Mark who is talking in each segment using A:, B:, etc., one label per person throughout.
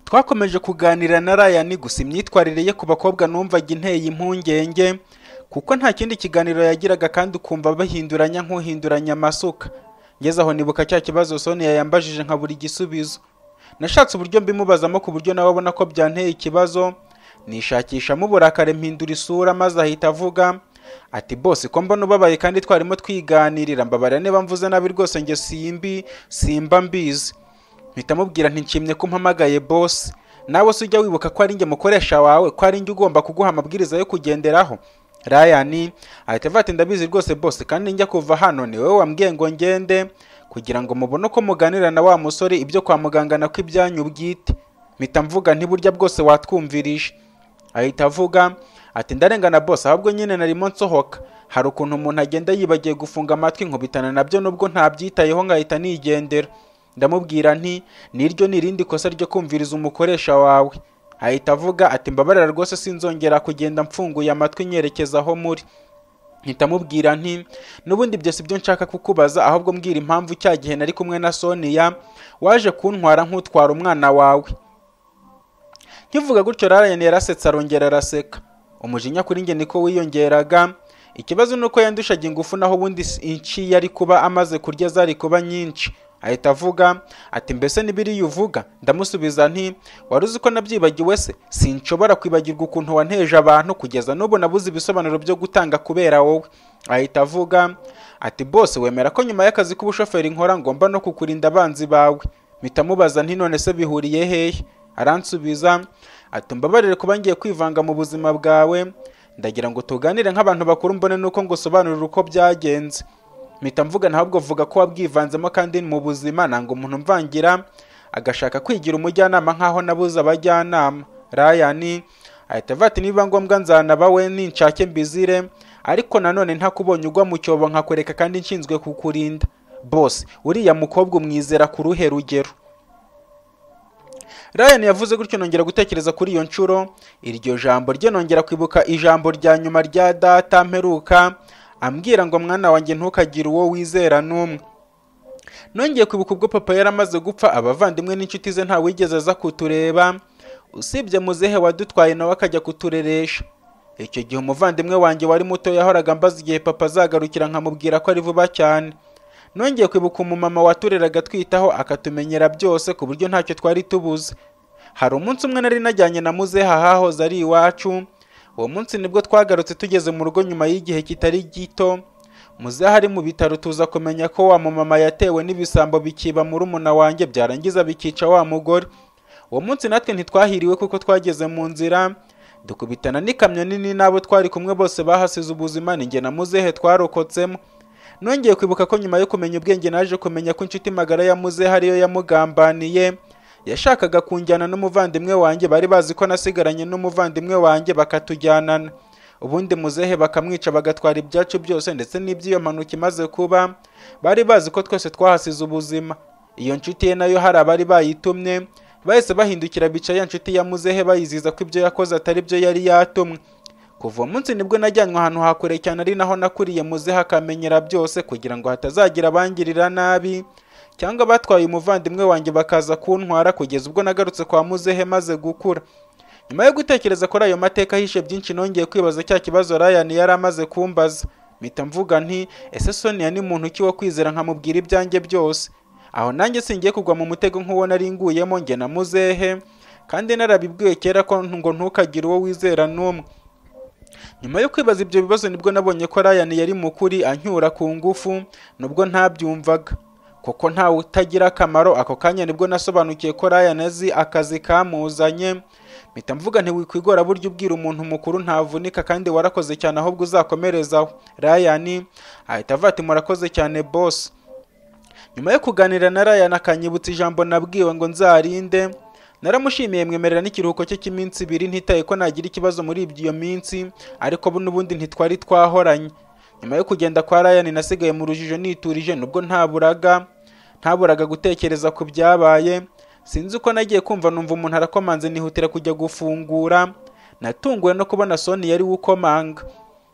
A: twakomeje kuganira na Ryan gusa imyitwarire ye ku bakobwa numvaga inteye impungenge kuko nta kindi kiganiro yagiraga kandi ukumva bahinduranya nk'uhinduranya amasuka ngeze aho nibuka cya kibazo Sonia yambajije nkabura igisubizo nashatse uburyo mbimubazamo ku buryo nawe abona ko byanteye ikibazo nishakishamo uburakare mpindura isura maze ahita avuga ati bose ko mbona ubabaye kandi twarimo twiganirira mbabara niba mvuze nabi rwose njye simbi simba mbizi mpita mubwira nshimye ko mpamagaye bosi nawe se ujya wibuka ko ari njye mukoresha wawe ko ari njye ugomba kuguha amabwiriza yo kugenderaho rayani ahita avuga ati ndabizi rwose bose kandi njya kuva hano ni wowe wambwiye ngo ngende kugira ngo mubone uko muganira na wa musore ibyo kwa muganga nako ibyanyu bwite mpita mvuga ntiburya bwose watwumvirije ahita avuga ati ndarengana bose ahubwo nyine narimo nsohoka hari ukuntu umuntu agenda yibagiye gufunga amatwi nkubitana nabyo nubwo ntabyitayeho nkahita nigendera ndamubwira nti niryo ni irindi kosa ryo kumviriza umukoresha wawe ahita avuga ati mbabarira rwose sinzongera kugenda mfunguye amatwi nyerekeza aho muri mpita mubwira nti n'ubundi ibyo si byo nshaka kukubaza ahubwo mbwira impamvu cya gihe nari kumwe na Sonia waje kuntwara nk'utwara umwana wawe nkivuga gutyo Ryan yarasetse arongera araseka umujinya kuri njye niko wiyongeraga ikibazo ni uko yandushaga ingufu naho ubundi inci yari kuba amaze kurya zari kuba nyinshi ahita avuga ati mbese n'ibiriya uvuga ndamusubiza nti wari uzi ko nabyibagiwe se sinshobora kwibagirwa ukuntu wanteje abantu kugeza n'ubu nabuze ibisobanuro byo gutanga kubera wowe ahita avuga ati bose wemera ko nyuma y'akazi k'ubushoferi nkora ngomba no kukurinda abanzi bawe mpita mubaza nti none se bihuriye hehe aransubiza ati mbabarire kuba ngiye kwivanga mu buzima bwawe ndagira ngo tuganire nk'abantu bakuru mbone n'uko ngusobanurira uko byagenze mpita mvuga ntabwo vuga ko wabwivanzemo kandi mu buzima nanga umuntu mvangira agashaka kwigira umujyanama nk'aho nabuze abajyanama rayani ahita avuga ati niba ngombwa nzanaba we ninshake mbizire ariko nanone ntakubonye ugwa mu cyobo nkakwereka kandi nshinzwe kukurinda bose uriya mukobwa umwizera ku ruhe rugero Ryan yavuze gutyo nongera gutekereza kuri iyo nshuro iryo jambo rye nongera kwibuka ijambo rya nyuma rya data mperuka ambwira ngo mwana wanjye ntukagire uwo wizera n'umwe nongeye kwibuka ubwo papa yari amaze gupfa abavandimwe n'inshuti ze nta wigeze aza kutureba usibye muzehe wadutwaye nawe akajya kutureresha icyo gihe umuvandimwe wanjye wari muto yahoraga mbaza igihe papa azagarukira nkamubwira ko ari vuba cyane nongeye kwibuka umumama watureraga twitaho akatumenyera byose ku buryo ntacyo twari tubuze hari umunsi umwe nari najyanye na muzehe ahahoze ari iwacu uwo munsi nibwo twagarutse tugeze mu rugo nyuma y'igihe kitari gito muzehe ari mu bitaro tuza kumenya ko wa mumama yatewe n'ibisambo bikiba muri umuna wanjye byarangiza bikica wa mugore uwo munsi natwe ntitwahiriwe kuko twageze mu nzira dukubitana n'ikamyo nini n'abo twari kumwe bose bahasize ubuzima ni njye na muzehe twarokotsemo nongeye kwibuka ko nyuma yo kumenya ubwenge naje kumenya ko inshuti magara ya muzehe ariyo yamugambaniye yashakaga kunjyana n'umuvandimwe wanjye bari bazi ko nasigaranye n'umuvandimwe wanjye bakatujyanana ubundi muzehe bakamwica bagatwara ibyacu byose ndetse n'iby'iyo mpanuka imaze kuba bari bazi ko twese twahasize ubuzima iyo nshuti ye nayo hari abari bayitumye bahise bahindukira bica ya nshuti ya muzehe bayiziza ko ibyo yakoze atari byo yari yatumwe kuva uwo munsi nibwo najyanwe ahantu hakure cyane ari naho nakuriye muzehe akamenyera byose kugira ngo hatazagira abangirira nabi cyangwa batwaye umuvandimwe wanjye bakaza kuntwara kugeza ubwo nagarutse kwa muzehe maze gukura nyuma yo gutekereza kuri ayo mateka ahishe byinshi nongeye kwibaza cya kibazo Ryan yari amaze kumbaza mpita mvuga nti ese Sonia ni muntu ki wo kwizera nkamubwira ibyanjye byose aho nanjye singiye kugwa mu mutego nk'uwo nari nguyemo njye na muzehe kandi narabibwiwe kera ko ngo ntukagire uwo wizera n'umwe nyuma yo kwibaza ibyo bibazo nibwo nabonye ko Ryan yari mukuri ancyura ku ngufu nubwo ntabyumvaga kuko ntawe utagira akamaro ako kanya nibwo nasobanukiye ko Ryan azi akazi kamuzanye mpita mvuga ntiwikwigora buryo ubwira umuntu mukuru ntavunika kandi warakoze cyane ahubwo uzakomerezaho Ryan ahita avuga ati murakoze cyane boss nyuma yo kuganira na Ryan akanyibutsa ijambo nabwiwe ngo nzarinde naramushimiye mwemerera n'ikiruhuko cye cy'iminsi ibiri ntitaye ko nagira ikibazo muri iyo minsi ariko n'ubundi ntitwari twahoranye nyuma yo kugenda kwa Ryan nasigaye mu rujijo niturije nubwo ntaburaga ntaburaga gutekereza ku byabaye sinzi uko nagiye kumva numva umuntu arakomanze nihutira kujya gufungura natunguwe no kubona Sony yari ukomanga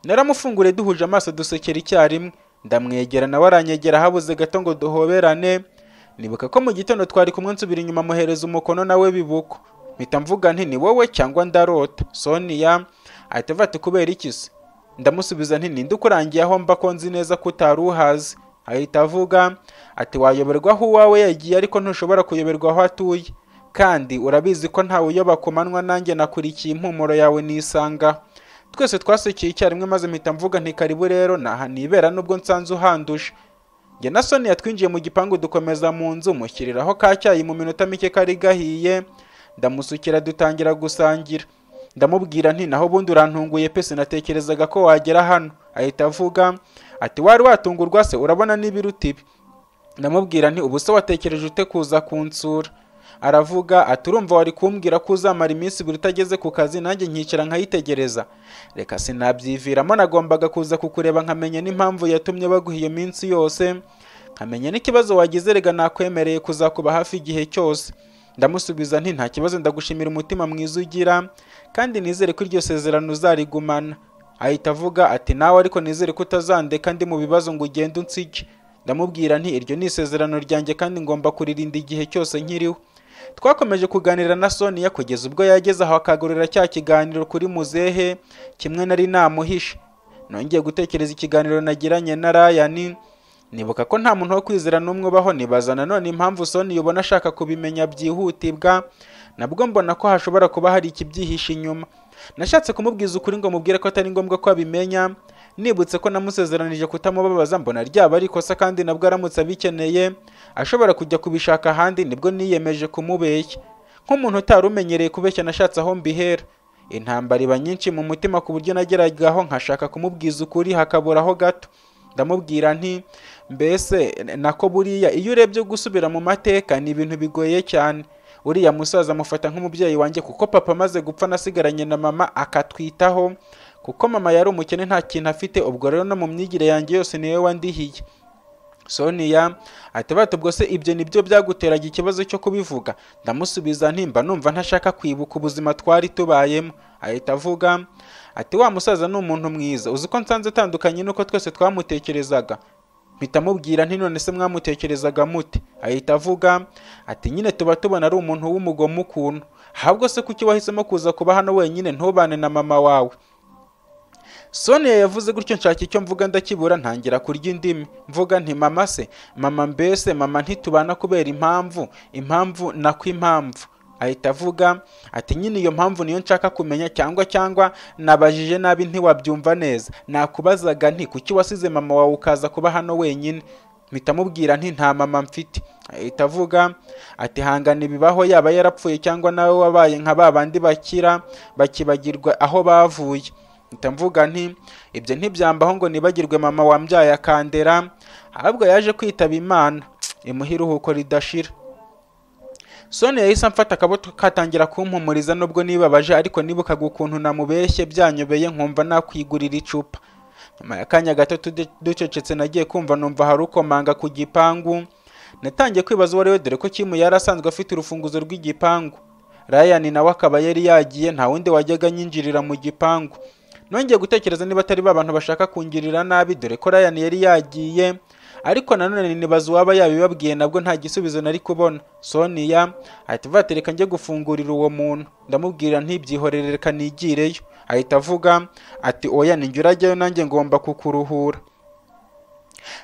A: naramufunguriye duhuje amaso dusekera icyarimwe ndamwegera nawe aranyegera habuze gato ngo duhoberane nibuka ko mu gitondo twari kumwe nsubira inyuma muhereza umukono nawe bibuko mpita mvuga nti ni wowe cyangwa ndarota soniya ahita avuga ati kubera iki se ndamusubiza nti ninde ukurangiye aho mba ko nzi neza ko utari uhazi ahita avuga ati wayoberwa aho uwawe yagiye ariko ntushobora kuyoberwa aho atuye kandi urabizi ko ntawe uyoba ku manywa nanjye nakurikiye impumuro yawe nisanga twese twasukiye icyarimwe maze mpita mvuga nti karibu rero naha nibera nubwo nsanze uhanduje njye na soniya twinjiye mu gipangu dukomeza mu nzu mushyiriraho ka cyayi mu minota mike kari gahiye ndamusukira dutangira gusangira ndamubwira nti naho ubundi urantunguye pe sinatekerezaga ko wagera hano ahita avuga ati wari watungurwa se urabona n'ibiruta ibi ndamubwira nti ubu se watekereje ute kuza kunsura aravuga ati urumva wari kumbwira ko uzamara iminsi ibiri utageze ku kazi nanjye nkicara nkayitegereza reka sinabyiviramo nagombaga kuza kukureba nkamenya n'impamvu yatumye baguha iyo minsi yose nkamenya n'ikibazo wagize rega nakwemereye kuzakuba hafi igihe cyose ndamusubiza nti nta kibazo ndagushimira umutima mwiza ugira kandi nizere ko iryo sezerano uzarigumana ahita avuga ati nawe ariko nizere ko utazandeka ndi mu bibazo ngo ugende unsige ndamubwira nti iryo ni isezerano ryanjye kandi ngomba kuririnda igihe cyose nkiriho twakomeje kuganira na soniya kugeza ubwo yageze aho akagurira cya kiganiro kuri muzehe kimwe nari namuhishe nongeye gutekereza ikiganiro nagiranye na rayani nibuka ko nta muntu wo kwizera n'umwe ubaho nibaza nanone impamvu soniya ubona ashaka kubimenya byihutirwa nabwo mbona ko hashobora kuba hari ikibyihishe inyuma nashatse kumubwiza ukuri ngo mubwire ko atari ngombwa ko abimenya nibutse ko namusezeranije kutamubabaza mbona ryaba ari ikosa kandi nabwo aramutse abikeneye ashobora kujya kubishaka ahandi nibwo niyemeje kumubeshya nk'umuntu utari umenyereye kubeshya nashatse aho mbihera intambara iba nyinshi mu mutima ku buryo nageragaho nkashaka kumubwiza ukuri hakaburaho gato ndamubwira nti mbese nako buriya iyo urebye gusubira mu mateka ni ibintu bigoye cyane uriya musaza amufata nk'umubyeyi wanjye kuko papa amaze gupfa nasigaranye na mama akatwitaho kuko mama yari umukene nta kintu afite ubwo rero no mu myigire yanjye yose niwe wandihiye soniya ati bato ubwo se ibyo nibyo byaguteraga ikibazo cyo kubivuga ndamusubiza ntimba numva ntashaka kwibuka ubuzima twari tubayemo ahita avuga ati wa musaza ni umuntu mwiza uzi ko nsanze utandukanye nuko twese twamutekerezaga mpita amubwira nti none se mwamutekerezaga mute ahita avuga ati nyine tuba tubona ari umuntu w'umugome ukuntu ahubwo se kuki wahisemo kuza kuba hano wenyine ntubane na mama wawe soniya yavuze gutyo nshaka icyo mvuga ndakibura ntangira kurya indimi mvuga nti mama se mama mbese mama ntitubana kubera impamvu impamvu nako impamvu ahita avuga ati nyine iyo mpamvu niyo nshaka kumenya cyangwa cyangwa nabajije nabi ntiwabyumva neza nakubazaga nti kuki wasize mama wawe ukaza kuba hano wenyine mpita amubwira nti nta mama mfite ahita avuga ati hangana ibibaho yaba yarapfuye cyangwa nawe wabaye nka ba bandi bakira bakibagirwa aho bavuye mpita mvuga nti ibyo ntibyambaho ngo nibagirwe mama wambyaye akandera ahubwo yaje kwitaba imana imuha iruhuko ridashira soni yahise amfata akabuto katangira kumpumuriza nubwo nibabaje ariko nibukaga ukuntu namubeshye byanyobeye nkumva nakwigurira icupa nyuma y'akanya gato ducecetse nagiye kumva numva hari ukomanga ku gipangu natangiye kwibaza uwo ari we dore ko kimu yari asanzwe afite urufunguzo rw'igipangu rayani nawe akaba yari yagiye nta wundi wajyaga anyinjirira mu gipangu nongeye gutekereza niba atari ba bantu bashaka kungirira nabi dore ko rayani yari yagiye ariko nanone nibaza uwaba yabibabwiye nabwo nta gisubizo nari kubona soniya ahita avuga ati reka njye gufungurira uwo muntu ndamubwira ntibyihorere reka nigireyo ahita avuga ati oya ninjye urajyayo nanjye ngomba kukuruhura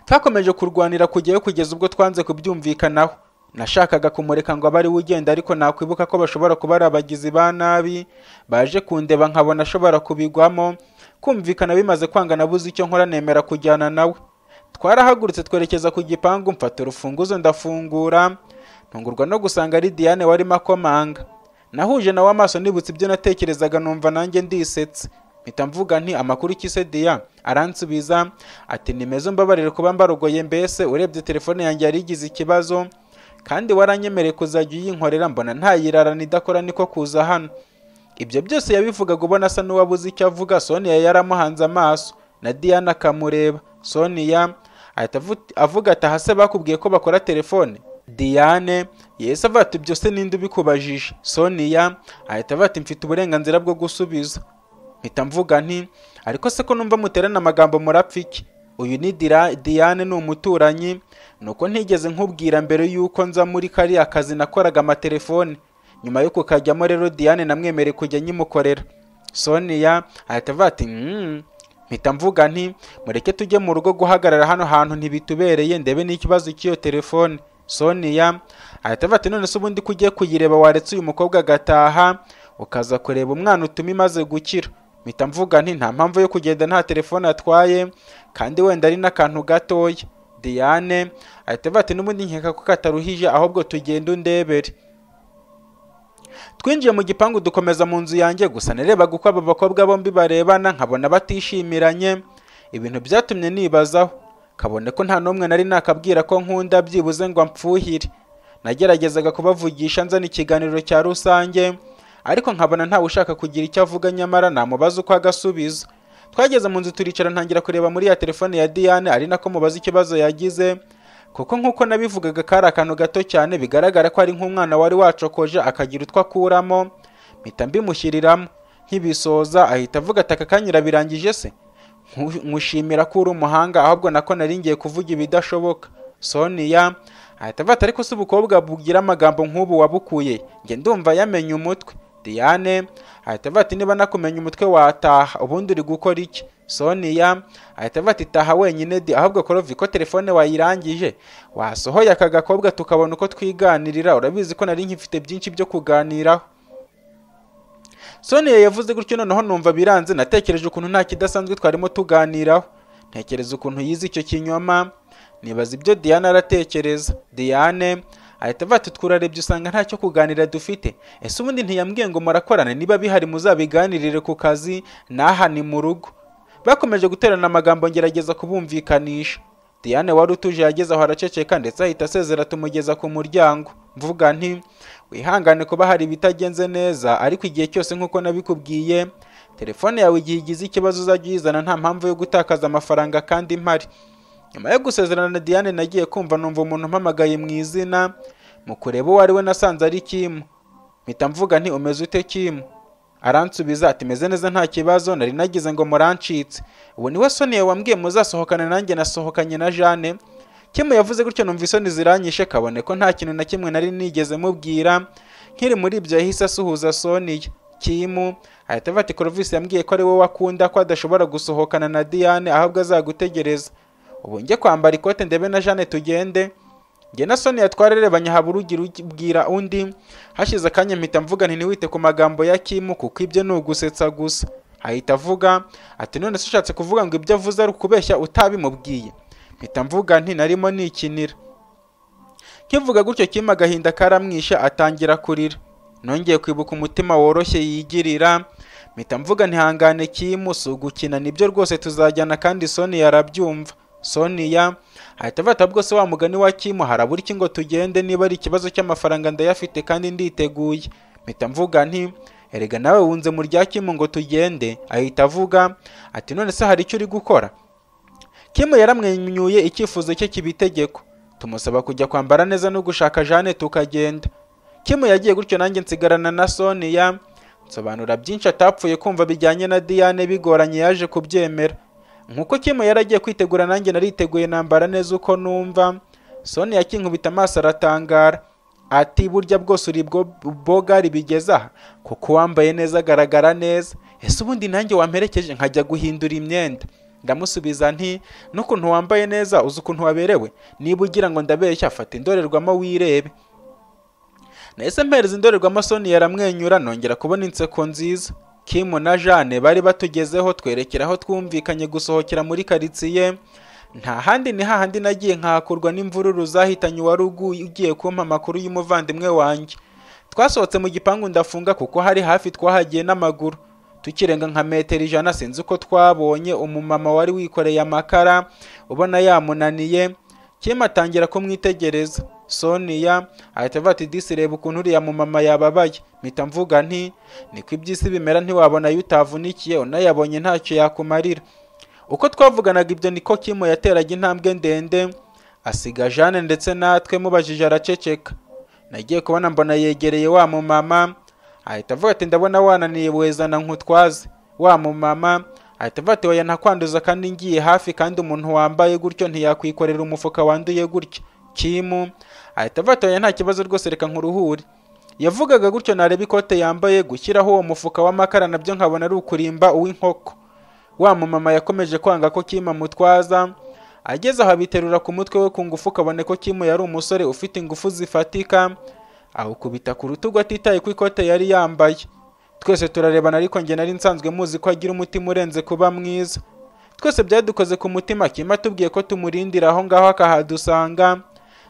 A: twakomeje kurwanira kujyayo kugeza ubwo twanze kubyumvikanaho nashakaga kumureka ngo abe ari we ugenda ariko nakwibuka ko bashobora kuba ari abagizi ba nabi baje kundeba nkabona ashobora kubigwamo kumvikana bimaze kwanga nabuze icyo nkora nemera kujyana nawe twarahagurutse twerekeza ku gipangu mfata urufunguzo ndafungura ntungurwa no gusanga ari diane warimo akomanga nahuje nawe amaso nibutse ibyo natekerezaga numva nanjye ndisetse mpita mvuga nti amakuru ikise diya aransubiza ati nimeze mbabarire kuba mbarogoye mbese urebye telefone yanjye yari igize ikibazo kandi waranyemereye kuzajya uyinkorera mbona ntayirarana idakora niko kuza hano ibyo byose yabivugaga ubona asa n'uwabuze icyo avuga soniya yaramuhanze amaso na diane akamureba soniya ahita avuga ati aha se bakubwiye ko bakora telefone diane yesi avuga ati byose ninde ubikubajije soniya ahita avuga ati mfite uburenganzira bwo gusubiza mpita mvuga nti ariko se ko numva muterana amagambo murapfiki uyu ni diane ni umuturanyi ni uko ntigeze nkubwira mbere y'uko nza muri kariya kazi nakoraga amatelefone nyuma yo kukajyamo rero diane namwemereye kujya nyimukorera sonia ahita avuga ati "Mm." mpita mvuga nti mureke tujye mu rugo guhagarara hano hantu ntibitubereye ndebe n'ikibazo cy'iyo telefone sonia ahita avuga ati none se ubundi ko ugiye kuyireba waretse uyu mukobwa agataha ukaza kureba umwana utuma imaze gukira mpita mvuga nti nta mpamvu yo kugenda nta telefone atwaye kandi wenda ari n'akantu gatoya diane ahita avuga ati n'ubundi nkeka ko kataruhije ahubwo tugenda undebere twinjiye mu gipangu dukomeza mu nzu yanjye gusa narebaga uko aba bakobwa bombi barebana nkabona batishimiranye ibintu byatumye nibazaho kabone ko nta n'umwe nari nakabwira ko nkunda byibuze ngo amfuhire nageragezaga kubavugisha nzana ikiganiro cya rusange ariko nkabona ntawe ushaka kugira icyo avuga nyamara namubaza uko agasubiza twageze mu nzu turicara ntangira kureba muri ya telefone ya diane ari nako mubaza ikibazo yagize kuko nk'uko nabivugaga kari akantu gato cyane bigaragara ko ari nk'umwana wari wacokoje akagira utwo akuramo mpita mbimushyiriramo nkibisoza ahita avuga ati aka kanya urabirangije se Nku- nkushimira ko uri umuhanga ahubwo nako nari ngiye kuvuga ibidashoboka sonia ahita avuga ati ariko se ubukobwa bugira amagambo nk'ubu wabukuye njye ndumva yamenye umutwe diane ahita avuga ati niba nakumenya umutwe wataha ubundi uri gukora iki sonia ahita avuga ati taha wenyine di ahubwo korovi ko telefone wayirangije wasohoye aka gakobwa tukabona uko twiganirira urabizi ko nari nkifite byinshi byo kuganiraho Sonia yavuze gutyo noneho numva biranze natekereje ukuntu nta kidasanzwe twarimo tuganiraho ntekereza ukuntu yize icyo kinyoma nibaza ibyo Diane aratekereza Diane ahita avuga ati twararebye usanga ntacyo kuganira dufite ese ubundi ntiyambwiye ngo murakorane niba bihari muzabiganirire ku kazi n'aha ni mu rugo bakomeje guterana amagambo ngerageza kubumvikanisha Diane wari utuje yageze aho araceceka ndetse ahita asezera tumugeza ku muryango mvuga nti wihangane kuba hari ibitagenze neza ariko igihe cyose nk'uko nabikubwiye telefone yawe igihe igize ikibazo uzajya uyizana nta mpamvu yo gutakaza amafaranga kandi mpari nyuma yo gusezerana na diane nagiye kumva numva umuntu umpamagaye mu izina mu kureba uwo ari we nasanze ari kimu mpita mvuga nti umeze ute kimu aransubiza ati meze neza nta kibazo nari nagize ngo murancitse ubu niwe sonia wambwiye muzasohokana nanjye nasohokanye na jane kimu yavuze gutyo numva isoni ziranyishe kabone ko nta kintu na kimwe nari nigeze mubwira nkiri muri ibyo yahise asuhuza sonia kimu ahita avuga ati korovisi yambwiye ko ari wowe wakunda ko adashobora gusohokana na diane ahubwo azagutegereza ubu njye kwambara ikote ndebe na jane tugende njye na sonia twararebanye haba urugi rubwira undi hashize akanya mpita mvuga nti ntiwite ku magambo ya kimu kuko ibyo ni ugusetsa gusa ahita avuga ati none se ushatse kuvuga ngo ibyo avuze ari ukubeshya utabimubwiye mpita mvuga nti narimo nikinira kivuga gutyo kimu agahinda karamwishe atangira kurira nongeye kwibuka umutima woroshye yigirira mpita mvuga ntihangane kimu si ugukina nibyo rwose tuzajyana kandi sonia arabyumva sonia ahita avuga ati bwose wa mugani wa kimu harabura iki ngo tugende niba ari ikibazo cy'amafaranga ndayafite kandi nditeguye mpita mvuga nti erega nawe wunze mu rya kimu ngo tugende ahita avuga ati none se hari icyo uri gukora kimu yaramwenyuye icyifuzo cye kiba itegeko tumusaba kujya kwambara neza no gushaka jane tukagenda kimu yagiye gutyo nanjye nsigarana na sonia nsobanura byinshi atapfuye kumva bijyanye na diane bigoranye yaje kubyemera nkuko kimu yaragiye kwitegura nanjye nariteguye nambara neza uko numva sonia akinkubita amaso aratangara ati burya bwose uri bwo bogari bigeze aha kuko uwambaye neza agaragara neza ese ubundi nanjye wamperekeje nkajya guhindura imyenda ndamusubiza nti n'ukuntu wambaye neza uzi ukuntu waberewe niba ugira ngo ndabeshya fata indorerwamo wirebe nahise mpereza indorerwamo sonia aramwenyura nongera kubona inseko nziza kimu na jane bari batugezeho twerekera aho twumvikanye gusohokera muri karitsiye nta handi ni hahandi nagiye nkahakurwa n'imvururu zahitanye uwari ugu- ugiye kumpa amakuru y'umuvandimwe wanjye twasohotse mu gipangu ndafunga kuko hari hafi twahagiye n'amaguru tukirenga nka metero ijana sinzi uko twabonye umumama wari wikoreye amakara ubona yamunaniye kimu atangira kumwitegereza sonia ahita avuga ati disi reba ukuntu uriya mumama yababaye mpita mvuga nti niko iby'isi bimera ntiwabona ayo utavunikiye unayabonye ntacyo yakumarira uko twavuganaga ibyo niko kimu yateraga intambwe ndende asiga jane ndetse natwe mubajije araceceka nagiye kubona mbona yegereye wa mumama ahita avuga ati ndabona wananiye wezana nkutwaze wa mumama ahita avuga ati oya ntakwanduza kandi ngiye hafi kandi umuntu wambaye gutyo ntiyakwikorera umufuka wanduye gutya kimu ahita avuga ati oya nta kibazo rwose reka nkuruhure yavugaga gutyo nareba ikote yambaye gushyiraho uwo mufuka w'amakara nabyo nkabona ari ukurimba uw'inkoko wa mumama yakomeje kwanga ko kima mutwaza ageze aho abiterura ku mutwe we ku ngufu kabone ko kimu yari umusore ufite ingufu zifatika awukubita ku rutugu atitaye ku ikote yari yambaye twese turarebana ariko njye nari nsanzwe muzi ko agira umutima urenze kuba mwiza twese byadukoze ku mutima kima atubwiye ko tumurindira aho ngaho akahadusanga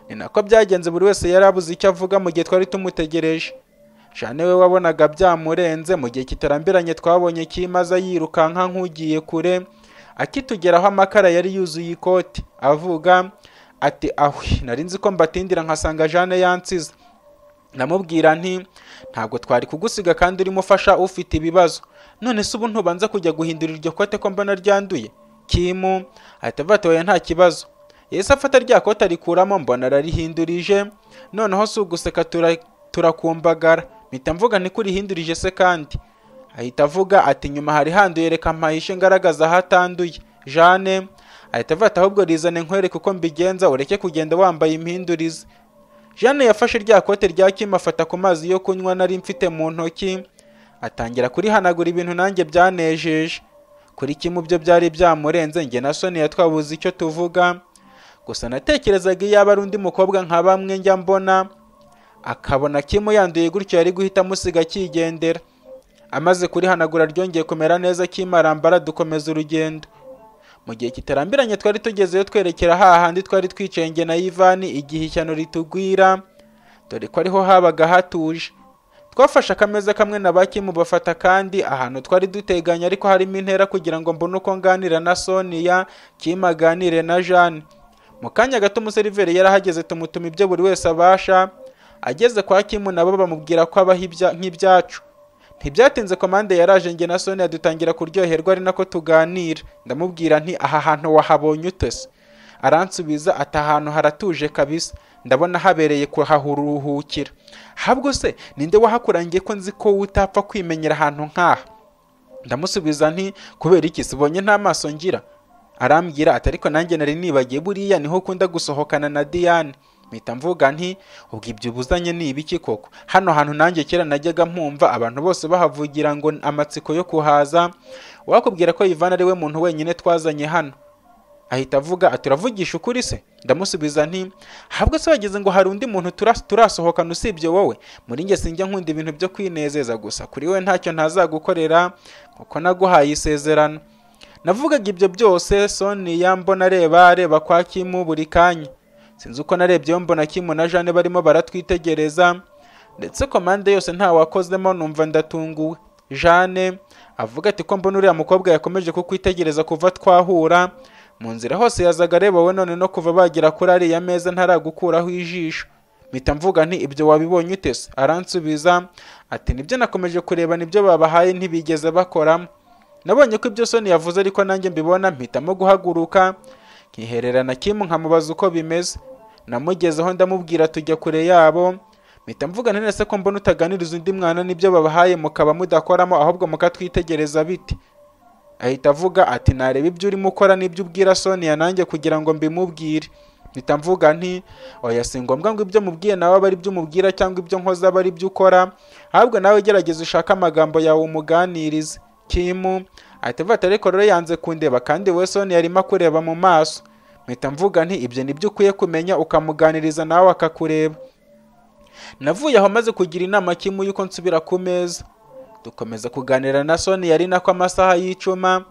A: ni nako byagenze buri wese yari abuze icyo avuga mu gihe twari tumutegereje shane we wabonaga byamurenze mu gihe kitarambiranye twabonye kimaza yirukanka nk'ugiye kure akitugeraho amakara yari yuzuye ikoti avuga ati ahwi nari nzi ko mbatindira nkasanga jane yansize ndamubwira nti ntabwo twari kugusiga kandi urimo ufasha ufite ibibazo none se ubu ntubanza kujya guhindura iryo kote ko mbona ryanduye kimu ahita avata oya nta kibazo yahise afata rya kote arikuramo mbona ararihindurije noneho si uguseka tura- turakumbagara mpita mvuga ntikurihindurije se kandi ahita avuga ati nyuma hari handuye reka mpahishe ngaragaza ahatanduye jane ahita avata ahubwo rizane nkwereke uko mbigenza ureke kugenda wambaye impindurize Jeanne yafashe rya kote rya Kim afata ku mazi yo kunywa nari mfite mu ntoki atangira kurihanagura ibintu nanjye byanejeje kuri Kim byo byari byamurenze njye na Sonia twabuze icyo tuvuga gusa natekerezaga iyo aba ari undi mukobwa nka bamwe njya mbona akabona Kim yanduye gutyo yari guhita amusiga akigendera amaze kurihanagura ryongeye kumera neza Kim arambara dukomeza urugendo mu gihe kitarambiranye twari tugezeyo twerekera hahandi twari twicaye njye na Ivani igihe ishyano ritugwira dore ko ariho habaga hatuje twafashe akameza kamwe na bakimu bafata kandi ahantu twari duteganye ariko harimo intera kugira ngo mbone uko nganira na Sonia Kim aganire na Jeanne mu kanya gato umuseriveri yarahageze tumutuma ibyo buri wese abasha ageze kwa Kim nabo bamubwira ko abaho ibya- nk'ibyacu ntibyatinze komande yaraje njye na Sonia dutangira kuryoherwa ari nako tuganira ndamubwira nti aha hantu wahabonye utese aransubiza ati ahantu haratuje kabisa ndabona habereye kuharuhukira habwo se ninde wahakurangiye ko nzi ko utapfa kwimenyera ahantu nk'aha ndamusubiza nti kubera iki sibonye nta maso ngira arambwira ati ariko nanjye nari nibagiye buriya niho ukunda gusohokana na Diane mpita mvuga nti ubwo ibyo ubuzanye ni ibiki koko hano hantu nanjye kera najyaga mpumva abantu bose bahavugira ngo amatsiko yo kuhaza wakubwira ko Ivan ari we muntu wenyine twazanye hano ahita avuga ati uravugisha ukuri se ndamusubiza nti habwo se wagize ngo hari undi muntu tura- turasohokana usibye wowe muri njye sinjya nkunda ibintu byo kwinezeza gusa kuri we ntacyo ntazagukorera kuko naguhaye isezerano navugaga ibyo byose Sonia mbona areba areba kwa Kimu buri kanya sinzi uko narebyeyo mbona Kimu na Jane barimo baratwitegereza ndetse komande yose nta wakozemo numva ndatunguwe Jane avuga ati ko mbona uriya mukobwa yakomeje kukwitegereza kuva twahura mu nzira hose yazaga areba we none no kuva bagera kuri ariya meza ntaragukuraho ijisho mpita mvuga nti ibyo wabibonye ute se aransubiza ati nibyo nakomeje kureba nibyo babahaye ntibigeze bakoramo nabonye ko ibyo soni yavuze ariko nanjye mbibona mpitamo guhaguruka nkihererana kimu nkamubaza uko bimeze namugezeho ndamubwira tujya kure yabo mpita mvuga nti nese ko mbona utaganiriza undi mwana n'ibyo babahaye mukaba mudakoramo ahubwo mukatwitegereza biti ahita avuga ati nareba ibyo urimo ukora n'ibyo ubwira Sonia nanjye kugira ngo mbimubwire mpita mvuga nti oya si ngombwa ngo ibyo mubwiye nawe abe ari byo umubwira cyangwa ibyo nkoze aba ari byo ukora ahubwo nawe gerageza ushake amagambo yawe umuganirize kimu ahita avuga ati ariko rero yanze kundeba kandi we Sonia arimo akureba mu maso mpita mvuga nti ibyo nibyo ukwiye kumenya ukamuganiriza nawe akakureba navuye aho maze kugira inama kimu y'uko nsubira ku meza dukomeza kuganira na Sony yari nako amasaha y'icuma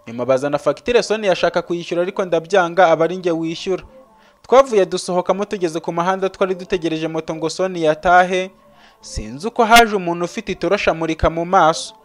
A: nyuma bazana fagitire Sony yashaka kuyishyura ariko ndabyanga aba ari njye wishyura twavuye dusohokamo tugeze ku muhanda twari dutegereje moto ngo Sony yatahe sinzi uko haje umuntu ufite itorosha amurika mu maso